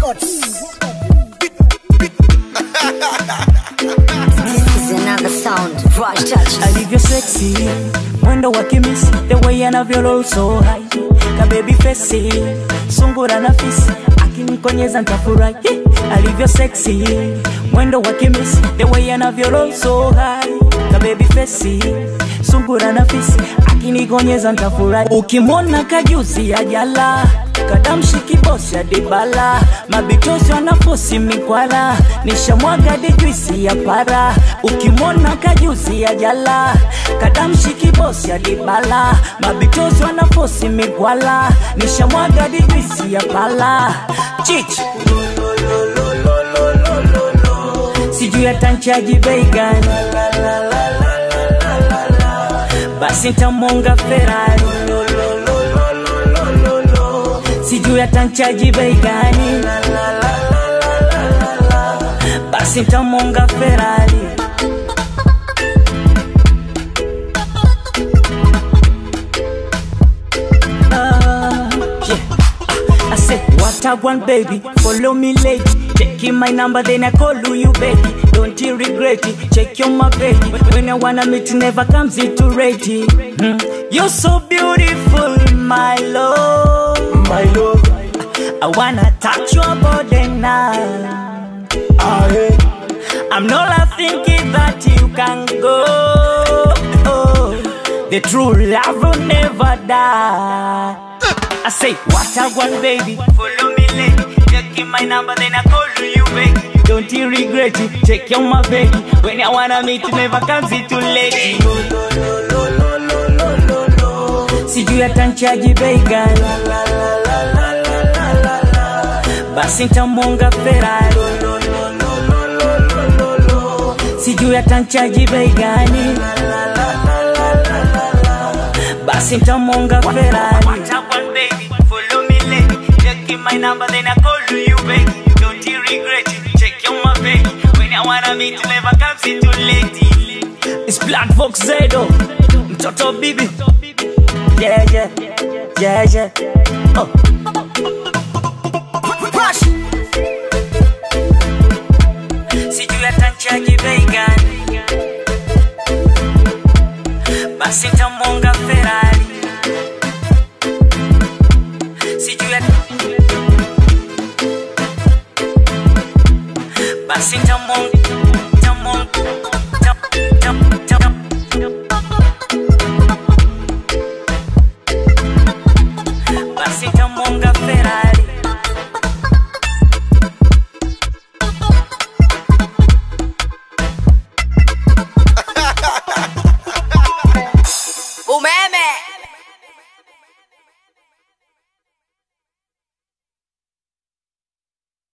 This is another sound. Rush touch. alivyo sexy mwendo wa kimisi the way anavyo roll so high ka baby face sungura na fisi akinikonyeza ntafurahi alivyo sexy mwendo wa kimisi the way anavyo roll so high ka baby face sungura na fisi akinikonyeza ntafurahi ukimwona kajuzi ya jala kadamshi kibosi ya dibala mabitosi wanafosi mikwala nishamwaga dijuisi ya para ukimwona kajuzi ya jala kadamshi kibosi ya dibala mabitosi wanafosi mikwala nishamwaga dijuisi ya pala chichi sijui atanchaji bei gani basi ntamonga ferari sijui atanchaji bei gani basi ntamonga ferari Ah, yeah. I said, what I want, baby. Follow me, lady. Check in my number, then I call you, baby. Don't you regret it? Check your my baby. When I wanna meet, never comes into ready. Hmm. You're so beautiful, my love. My love, I wanna touch your body now. ah, yeah. I'm not thinking that you can go. The true love will never die. I say, what I want, baby. Follow me, lady. Check in my number, then I call you, baby. Don't you regret it? Check on my baby. When I wanna meet, you never comes it too late. Sijui atanchaji bei gani, basi ntamonga Ferrari. Sijui atanchaji bei gani, basi ntamonga Ferrari. What I want, baby, follow me, lady. Check in my number, then I call you, baby. Don't you regret it? Check on my baby. When I wanna meet, you never comes it too late. It's Black Fox Zedo, mtoto bibi. Yeah, yeah, yeah, yeah. Oh. Sijui atanchaji bei gani, basi ntamonga Ferrari. Sijui at- basi ntamonga